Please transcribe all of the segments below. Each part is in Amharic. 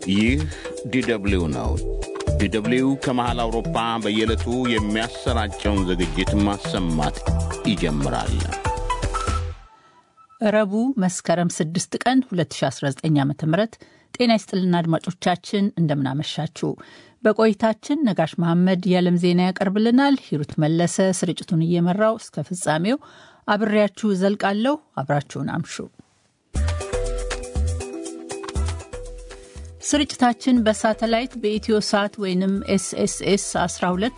ይህ ዲደብሊው ነው። ዲደብሊው ከመሃል አውሮፓ በየዕለቱ የሚያሰራጨውን ዝግጅት ማሰማት ይጀምራል። ረቡዕ መስከረም 6 ቀን 2019 ዓ ም ጤና ይስጥልና አድማጮቻችን እንደምናመሻችሁ። በቆይታችን ነጋሽ መሐመድ የዓለም ዜና ያቀርብልናል። ሂሩት መለሰ ስርጭቱን እየመራው እስከ ፍጻሜው አብሬያችሁ ዘልቃለሁ። አብራችሁን አምሹ። ስርጭታችን በሳተላይት በኢትዮ ሳት ወይም ኤስኤስኤስ 12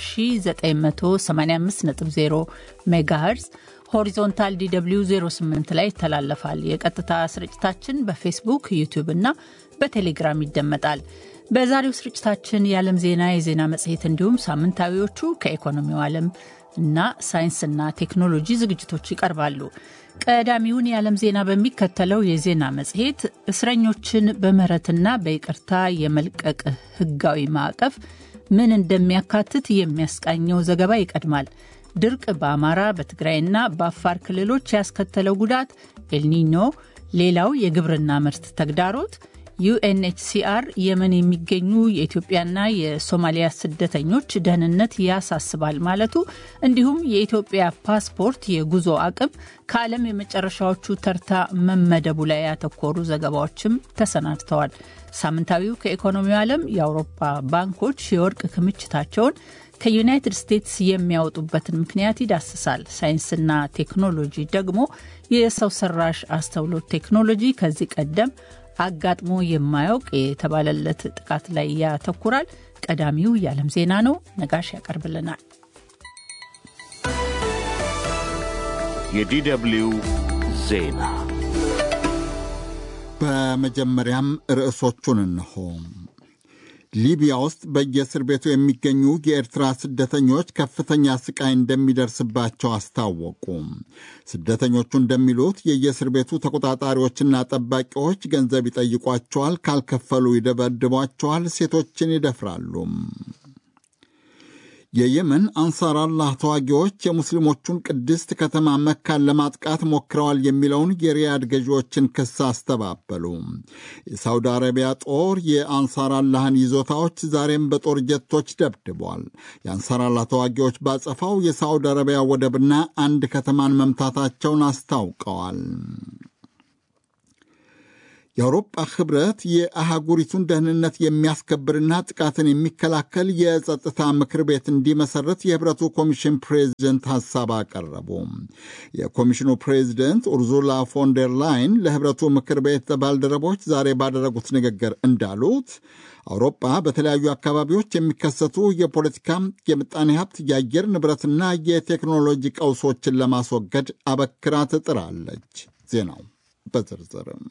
በ10985.0 ሜጋሄርዝ ሆሪዞንታል ዲw 08 ላይ ይተላለፋል። የቀጥታ ስርጭታችን በፌስቡክ ዩቲዩብ እና በቴሌግራም ይደመጣል። በዛሬው ስርጭታችን የዓለም ዜና፣ የዜና መጽሔት እንዲሁም ሳምንታዊዎቹ ከኢኮኖሚው ዓለም እና ሳይንስና ቴክኖሎጂ ዝግጅቶች ይቀርባሉ። ቀዳሚውን የዓለም ዜና በሚከተለው የዜና መጽሔት እስረኞችን በምህረትና በይቅርታ የመልቀቅ ሕጋዊ ማዕቀፍ ምን እንደሚያካትት የሚያስቃኘው ዘገባ ይቀድማል። ድርቅ በአማራ በትግራይና በአፋር ክልሎች ያስከተለው ጉዳት፣ ኤልኒኞ ሌላው የግብርና ምርት ተግዳሮት፣ ዩኤንኤችሲአር የመን የሚገኙ የኢትዮጵያና የሶማሊያ ስደተኞች ደህንነት ያሳስባል ማለቱ፣ እንዲሁም የኢትዮጵያ ፓስፖርት የጉዞ አቅም ከዓለም የመጨረሻዎቹ ተርታ መመደቡ ላይ ያተኮሩ ዘገባዎችም ተሰናድተዋል። ሳምንታዊው ከኢኮኖሚው ዓለም የአውሮፓ ባንኮች የወርቅ ክምችታቸውን ከዩናይትድ ስቴትስ የሚያወጡበትን ምክንያት ይዳስሳል። ሳይንስና ቴክኖሎጂ ደግሞ የሰው ሰራሽ አስተውሎት ቴክኖሎጂ ከዚህ ቀደም አጋጥሞ የማያውቅ የተባለለት ጥቃት ላይ ያተኩራል። ቀዳሚው የዓለም ዜና ነው። ነጋሽ ያቀርብልናል። የዲደብሊው ዜና በመጀመሪያም ርዕሶቹን እንሆ። ሊቢያ ውስጥ በየእስር ቤቱ የሚገኙ የኤርትራ ስደተኞች ከፍተኛ ስቃይ እንደሚደርስባቸው አስታወቁ። ስደተኞቹ እንደሚሉት የየእስር ቤቱ ተቆጣጣሪዎችና ጠባቂዎች ገንዘብ ይጠይቋቸዋል፣ ካልከፈሉ ይደበድቧቸዋል፣ ሴቶችን ይደፍራሉ። የየመን አንሳር አላህ ተዋጊዎች የሙስሊሞቹን ቅድስት ከተማ መካን ለማጥቃት ሞክረዋል የሚለውን የሪያድ ገዢዎችን ክስ አስተባበሉ። የሳውዲ አረቢያ ጦር የአንሳር አላህን ይዞታዎች ዛሬም በጦር ጀቶች ደብድቧል። የአንሳር አላህ ተዋጊዎች ባጸፋው የሳውዲ አረቢያ ወደብና አንድ ከተማን መምታታቸውን አስታውቀዋል። የአውሮጳ ህብረት የአህጉሪቱን ደህንነት የሚያስከብርና ጥቃትን የሚከላከል የጸጥታ ምክር ቤት እንዲመሰረት የህብረቱ ኮሚሽን ፕሬዚደንት ሐሳብ አቀረቡ። የኮሚሽኑ ፕሬዚደንት ኡርዙላ ፎንደር ላይን ለህብረቱ ምክር ቤት ባልደረቦች ዛሬ ባደረጉት ንግግር እንዳሉት አውሮፓ በተለያዩ አካባቢዎች የሚከሰቱ የፖለቲካ፣ የምጣኔ ሀብት፣ የአየር ንብረትና የቴክኖሎጂ ቀውሶችን ለማስወገድ አበክራ ትጥራለች። ዜናው በዝርዝርም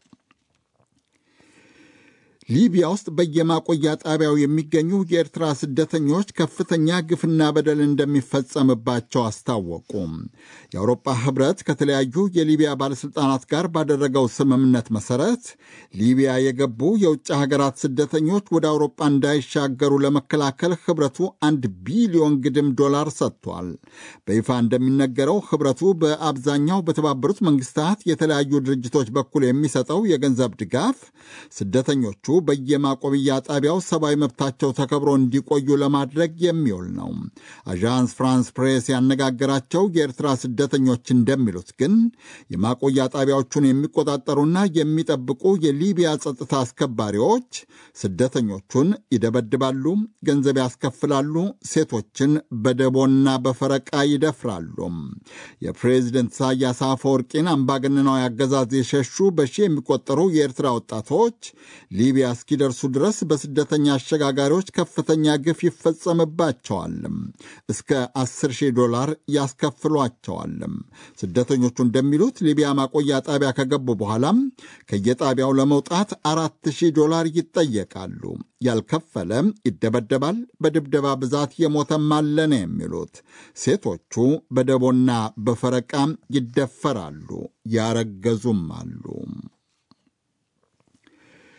ሊቢያ ውስጥ በየማቆያ ጣቢያው የሚገኙ የኤርትራ ስደተኞች ከፍተኛ ግፍና በደል እንደሚፈጸምባቸው አስታወቁ። የአውሮፓ ህብረት ከተለያዩ የሊቢያ ባለሥልጣናት ጋር ባደረገው ስምምነት መሠረት ሊቢያ የገቡ የውጭ ሀገራት ስደተኞች ወደ አውሮፓ እንዳይሻገሩ ለመከላከል ህብረቱ አንድ ቢሊዮን ግድም ዶላር ሰጥቷል። በይፋ እንደሚነገረው ህብረቱ በአብዛኛው በተባበሩት መንግስታት የተለያዩ ድርጅቶች በኩል የሚሰጠው የገንዘብ ድጋፍ ስደተኞቹ በየማቆብያ ጣቢያው ሰብአዊ መብታቸው ተከብሮ እንዲቆዩ ለማድረግ የሚውል ነው። አዣንስ ፍራንስ ፕሬስ ያነጋገራቸው የኤርትራ ስደተኞች እንደሚሉት ግን የማቆያ ጣቢያዎቹን የሚቆጣጠሩና የሚጠብቁ የሊቢያ ጸጥታ አስከባሪዎች ስደተኞቹን ይደበድባሉ፣ ገንዘብ ያስከፍላሉ፣ ሴቶችን በደቦና በፈረቃ ይደፍራሉ። የፕሬዚደንት ኢሳያስ አፈወርቂን አምባገነናዊ አገዛዝ የሸሹ በሺህ የሚቆጠሩ የኤርትራ ወጣቶች ሊቢያ እስኪደርሱ ድረስ በስደተኛ አሸጋጋሪዎች ከፍተኛ ግፍ ይፈጸምባቸዋል። እስከ 10 ሺህ ዶላር ያስከፍሏቸዋል። ስደተኞቹ እንደሚሉት ሊቢያ ማቆያ ጣቢያ ከገቡ በኋላም ከየጣቢያው ለመውጣት አራት ሺህ ዶላር ይጠየቃሉ። ያልከፈለ ይደበደባል። በድብደባ ብዛት የሞተም አለ ነው የሚሉት። ሴቶቹ በደቦና በፈረቃ ይደፈራሉ፣ ያረገዙም አሉ።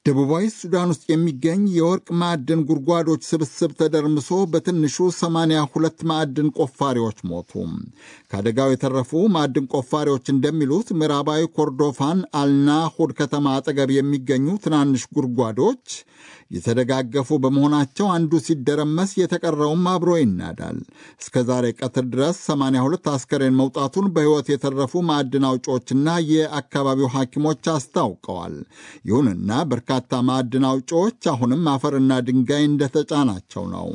ደቡባዊ ሱዳን ውስጥ የሚገኝ የወርቅ ማዕድን ጉድጓዶች ስብስብ ተደርምሶ በትንሹ 82 ማዕድን ቆፋሪዎች ሞቱ። ከአደጋው የተረፉ ማዕድን ቆፋሪዎች እንደሚሉት ምዕራባዊ ኮርዶፋን አልናሁድ ከተማ አጠገብ የሚገኙ ትናንሽ ጉድጓዶች የተደጋገፉ በመሆናቸው አንዱ ሲደረመስ የተቀረውም አብሮ ይናዳል። እስከ ዛሬ ቀትር ድረስ 82 አስከሬን መውጣቱን በሕይወት የተረፉ ማዕድን አውጪዎችና የአካባቢው ሐኪሞች አስታውቀዋል። ይሁንና በርካታ ማዕድን አውጪዎች አሁንም አፈርና ድንጋይ እንደተጫናቸው ነው።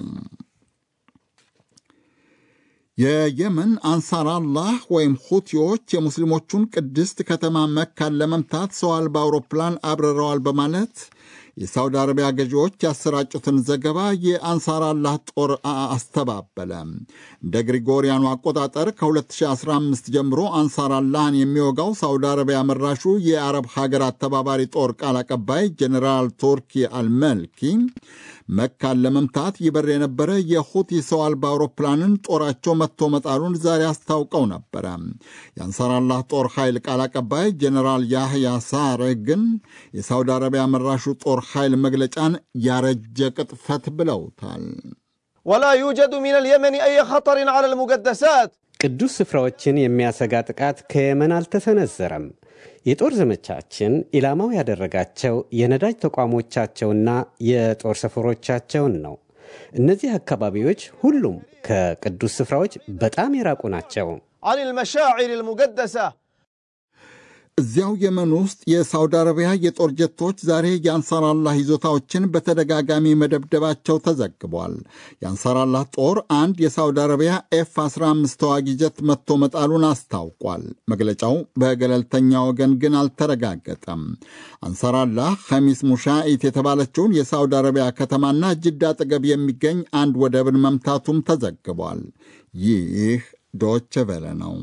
የየመን አንሳር አላህ ወይም ሁቲዎች የሙስሊሞቹን ቅድስት ከተማ መካን ለመምታት ሰው አልባ አውሮፕላን አብረረዋል በማለት የሳውዲ አረቢያ ገዢዎች ያሰራጩትን ዘገባ የአንሳር አላህ ጦር አስተባበለ። እንደ ግሪጎሪያኑ አቆጣጠር ከ2015 ጀምሮ አንሳር አላህን የሚወጋው ሳውዲ አረቢያ መራሹ የአረብ ሀገራት ተባባሪ ጦር ቃል አቀባይ ጀኔራል ቱርኪ አልመልኪ መካን ለመምታት ይበር የነበረ የሁቲ ሰው አልባ አውሮፕላንን ጦራቸው መጥቶ መጣሉን ዛሬ አስታውቀው ነበረ። የአንሳር አላህ ጦር ኃይል ቃል አቀባይ ጀኔራል ያህያ ሳሬ ግን የሳውዲ አረቢያ መራሹ ጦር ኃይል መግለጫን ያረጀ ቅጥፈት ብለውታል። ወላ ዩጀዱ ሚን አልየመን አይ ኸጠርን ዐላ አልሙቀደሳት ቅዱስ ስፍራዎችን የሚያሰጋ ጥቃት ከየመን አልተሰነዘረም። የጦር ዘመቻችን ኢላማው ያደረጋቸው የነዳጅ ተቋሞቻቸውና የጦር ሰፈሮቻቸውን ነው። እነዚህ አካባቢዎች ሁሉም ከቅዱስ ስፍራዎች በጣም የራቁ ናቸው። ዐን አልመሻዒር አልሙቀደሳ እዚያው የመን ውስጥ የሳውዲ አረቢያ የጦር ጀቶች ዛሬ የአንሳር አላህ ይዞታዎችን በተደጋጋሚ መደብደባቸው ተዘግቧል። የአንሳር አላህ ጦር አንድ የሳውዲ አረቢያ ኤፍ 15 ተዋጊ ጀት መጥቶ መጣሉን አስታውቋል። መግለጫው በገለልተኛ ወገን ግን አልተረጋገጠም። አንሳር አላህ ኸሚስ ሙሻኢት የተባለችውን የሳውዲ አረቢያ ከተማና ጅዳ አጠገብ የሚገኝ አንድ ወደብን መምታቱም ተዘግቧል። ይህ ዶቼ ቬለ ነው።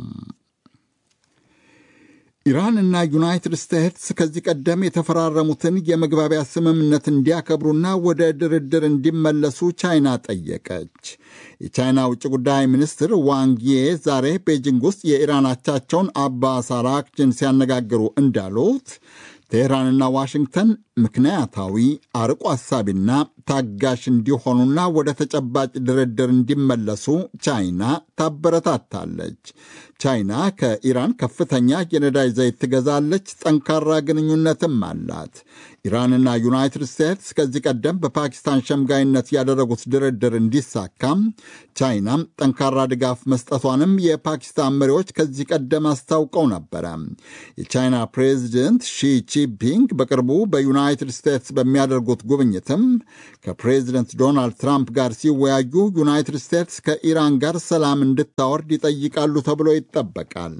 ኢራንና ዩናይትድ ስቴትስ ከዚህ ቀደም የተፈራረሙትን የመግባቢያ ስምምነት እንዲያከብሩና ወደ ድርድር እንዲመለሱ ቻይና ጠየቀች። የቻይና ውጭ ጉዳይ ሚኒስትር ዋንጊዬ ዛሬ ቤጂንግ ውስጥ የኢራን አቻቸውን አባስ አራክቺን ሲያነጋግሩ እንዳሉት ቴህራንና ዋሽንግተን ምክንያታዊ አርቆ አሳቢና ታጋሽ እንዲሆኑና ወደ ተጨባጭ ድርድር እንዲመለሱ ቻይና ታበረታታለች። ቻይና ከኢራን ከፍተኛ የነዳጅ ዘይት ትገዛለች፣ ጠንካራ ግንኙነትም አላት። ኢራንና ዩናይትድ ስቴትስ ከዚህ ቀደም በፓኪስታን ሸምጋይነት ያደረጉት ድርድር እንዲሳካም ቻይናም ጠንካራ ድጋፍ መስጠቷንም የፓኪስታን መሪዎች ከዚህ ቀደም አስታውቀው ነበረ። የቻይና ፕሬዚደንት ሺ ጂንፒንግ በቅርቡ በዩናይትድ ስቴትስ በሚያደርጉት ጉብኝትም ከፕሬዚደንት ዶናልድ ትራምፕ ጋር ሲወያዩ ዩናይትድ ስቴትስ ከኢራን ጋር ሰላም እንድታወርድ ይጠይቃሉ ተብሎ ይጠበቃል።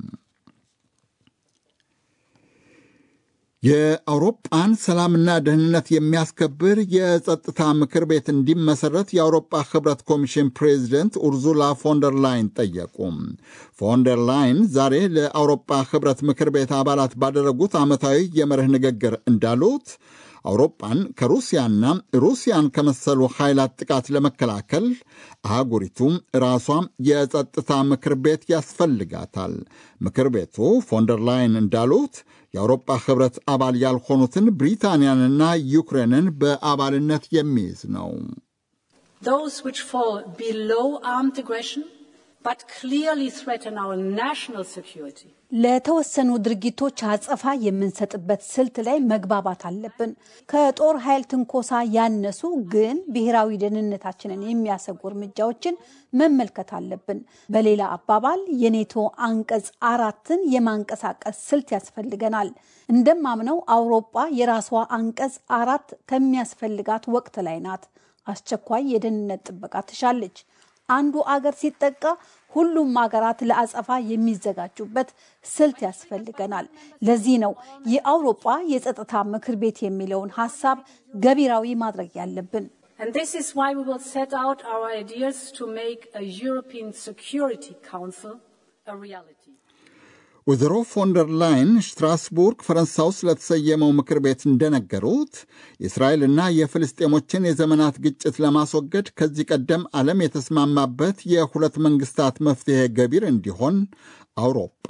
የአውሮጳን ሰላምና ደህንነት የሚያስከብር የጸጥታ ምክር ቤት እንዲመሰረት የአውሮጳ ህብረት ኮሚሽን ፕሬዚደንት ኡርዙላ ፎንደር ላይን ጠየቁ። ፎንደር ላይን ዛሬ ለአውሮጳ ህብረት ምክር ቤት አባላት ባደረጉት ዓመታዊ የመርህ ንግግር እንዳሉት አውሮፓን ከሩሲያና ሩሲያን ከመሰሉ ኃይላት ጥቃት ለመከላከል አህጉሪቱ ራሷ የጸጥታ ምክር ቤት ያስፈልጋታል። ምክር ቤቱ ፎንደር ላይን እንዳሉት የአውሮፓ ህብረት አባል ያልሆኑትን ብሪታንያንና ዩክሬንን በአባልነት የሚይዝ ነው። Those which fall below armed aggression but clearly threaten our national security. ለተወሰኑ ድርጊቶች አጸፋ የምንሰጥበት ስልት ላይ መግባባት አለብን። ከጦር ኃይል ትንኮሳ ያነሱ ግን ብሔራዊ ደህንነታችንን የሚያሰጉ እርምጃዎችን መመልከት አለብን። በሌላ አባባል የኔቶ አንቀጽ አራትን የማንቀሳቀስ ስልት ያስፈልገናል። እንደማምነው አውሮፓ የራሷ አንቀጽ አራት ከሚያስፈልጋት ወቅት ላይ ናት። አስቸኳይ የደህንነት ጥበቃ ትሻለች። አንዱ አገር ሲጠቃ ሁሉም ሀገራት ለአጸፋ የሚዘጋጁበት ስልት ያስፈልገናል። ለዚህ ነው የአውሮጳ የጸጥታ ምክር ቤት የሚለውን ሀሳብ ገቢራዊ ማድረግ ያለብን። And this is why we will set out our ideas to make a European Security Council a reality. ወይዘሮ ፎንደር ላይን ስትራስቡርግ ፈረንሳይ ውስጥ ለተሰየመው ምክር ቤት እንደነገሩት የእስራኤልና የፍልስጤሞችን የዘመናት ግጭት ለማስወገድ ከዚህ ቀደም ዓለም የተስማማበት የሁለት መንግስታት መፍትሔ ገቢር እንዲሆን አውሮጳ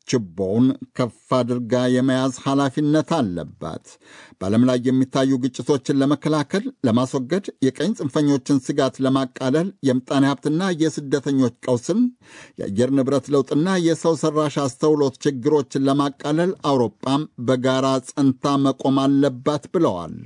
ችቦውን ከፍ አድርጋ የመያዝ ኃላፊነት አለባት። በዓለም ላይ የሚታዩ ግጭቶችን ለመከላከል፣ ለማስወገድ፣ የቀኝ ጽንፈኞችን ስጋት ለማቃለል፣ የምጣኔ ሀብትና የስደተኞች ቀውስን፣ የአየር ንብረት ለውጥና የሰው ሰራሽ አስተውሎት ችግሮችን ለማቃለል አውሮፓም በጋራ ጸንታ መቆም አለባት ብለዋል።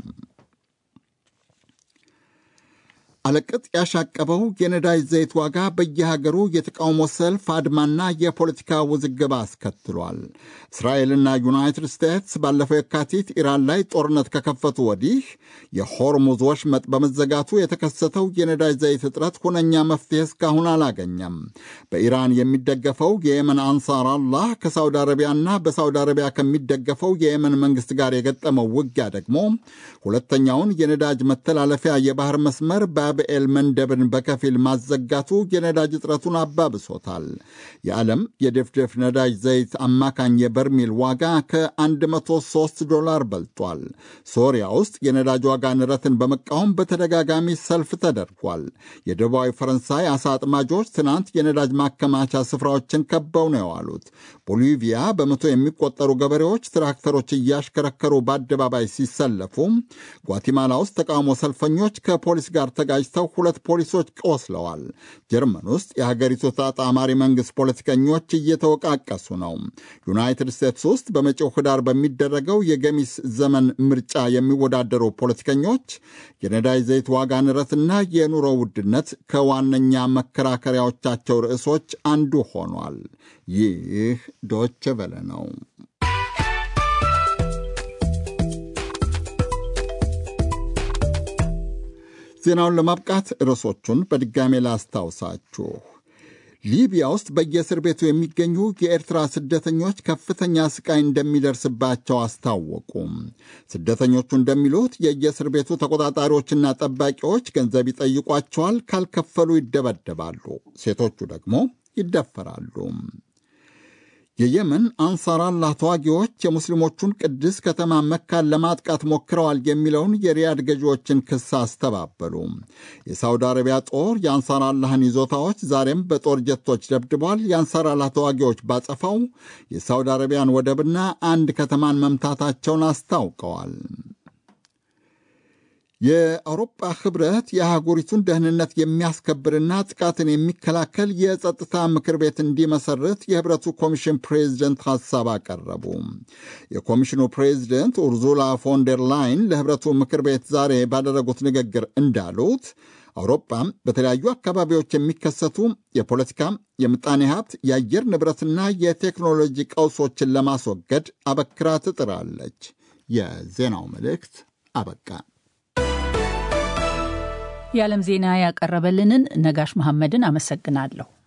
አለቅጥ ያሻቀበው የነዳጅ ዘይት ዋጋ በየሀገሩ የተቃውሞ ሰልፍ፣ አድማና የፖለቲካ ውዝግብ አስከትሏል። እስራኤልና ዩናይትድ ስቴትስ ባለፈው የካቲት ኢራን ላይ ጦርነት ከከፈቱ ወዲህ የሆርሙዝ ወሽመጥ በመዘጋቱ የተከሰተው የነዳጅ ዘይት እጥረት ሁነኛ መፍትሄ እስካሁን አላገኘም። በኢራን የሚደገፈው የየመን አንሳር አላህ ከሳውዲ አረቢያና በሳውዲ አረቢያ ከሚደገፈው የየመን መንግስት ጋር የገጠመው ውጊያ ደግሞ ሁለተኛውን የነዳጅ መተላለፊያ የባህር መስመር ባብኤል መንደብን በከፊል ማዘጋቱ የነዳጅ እጥረቱን አባብሶታል። የዓለም የድፍድፍ ነዳጅ ዘይት አማካኝ የበርሚል ዋጋ ከ103 ዶላር በልጧል። ሶሪያ ውስጥ የነዳጅ ዋጋ ንረትን በመቃወም በተደጋጋሚ ሰልፍ ተደርጓል። የደቡባዊ ፈረንሳይ አሳ አጥማጆች ትናንት የነዳጅ ማከማቻ ስፍራዎችን ከበው ነው የዋሉት። ቦሊቪያ በመቶ የሚቆጠሩ ገበሬዎች ትራክተሮች እያሽከረከሩ በአደባባይ ሲሰለፉ፣ ጓቲማላ ውስጥ ተቃውሞ ሰልፈኞች ከፖሊስ ጋር ተጋጅተው ሁለት ፖሊሶች ቆስለዋል። ጀርመን ውስጥ የሀገሪቱ ተጣማሪ መንግሥት ፖለቲከኞች እየተወቃቀሱ ነው። ዩናይትድ ስቴትስ ውስጥ በመጪው ህዳር በሚደረገው የገሚስ ዘመን ምርጫ የሚወዳደሩ ፖለቲከኞች የነዳጅ ዘይት ዋጋ ንረትና የኑሮ ውድነት ከዋነኛ መከራከሪያዎቻቸው ርዕሶች አንዱ ሆኗል። ይህ ዶች ቨለ ነው። ዜናውን ለማብቃት ርዕሶቹን በድጋሜ ላስታውሳችሁ። ሊቢያ ውስጥ በየእስር ቤቱ የሚገኙ የኤርትራ ስደተኞች ከፍተኛ ስቃይ እንደሚደርስባቸው አስታወቁ። ስደተኞቹ እንደሚሉት የየእስር ቤቱ ተቆጣጣሪዎችና ጠባቂዎች ገንዘብ ይጠይቋቸዋል፣ ካልከፈሉ ይደበደባሉ፣ ሴቶቹ ደግሞ ይደፈራሉ። የየመን አንሳር አላህ ተዋጊዎች የሙስሊሞቹን ቅድስ ከተማ መካን ለማጥቃት ሞክረዋል የሚለውን የሪያድ ገዢዎችን ክስ አስተባበሉ። የሳውዲ አረቢያ ጦር የአንሳር አላህን ይዞታዎች ዛሬም በጦር ጀቶች ደብድቧል። የአንሳር አላህ ተዋጊዎች ባጸፋው የሳውዲ አረቢያን ወደብና አንድ ከተማን መምታታቸውን አስታውቀዋል። የአውሮፓ ህብረት የአህጉሪቱን ደህንነት የሚያስከብርና ጥቃትን የሚከላከል የጸጥታ ምክር ቤት እንዲመሰርት የህብረቱ ኮሚሽን ፕሬዚደንት ሐሳብ አቀረቡ። የኮሚሽኑ ፕሬዚደንት ኡርዙላ ፎንደር ላይን ለህብረቱ ምክር ቤት ዛሬ ባደረጉት ንግግር እንዳሉት አውሮፓ በተለያዩ አካባቢዎች የሚከሰቱ የፖለቲካ፣ የምጣኔ ሀብት፣ የአየር ንብረትና የቴክኖሎጂ ቀውሶችን ለማስወገድ አበክራ ትጥራለች። የዜናው መልእክት አበቃ። የዓለም ዜና ያቀረበልንን ነጋሽ መሐመድን አመሰግናለሁ።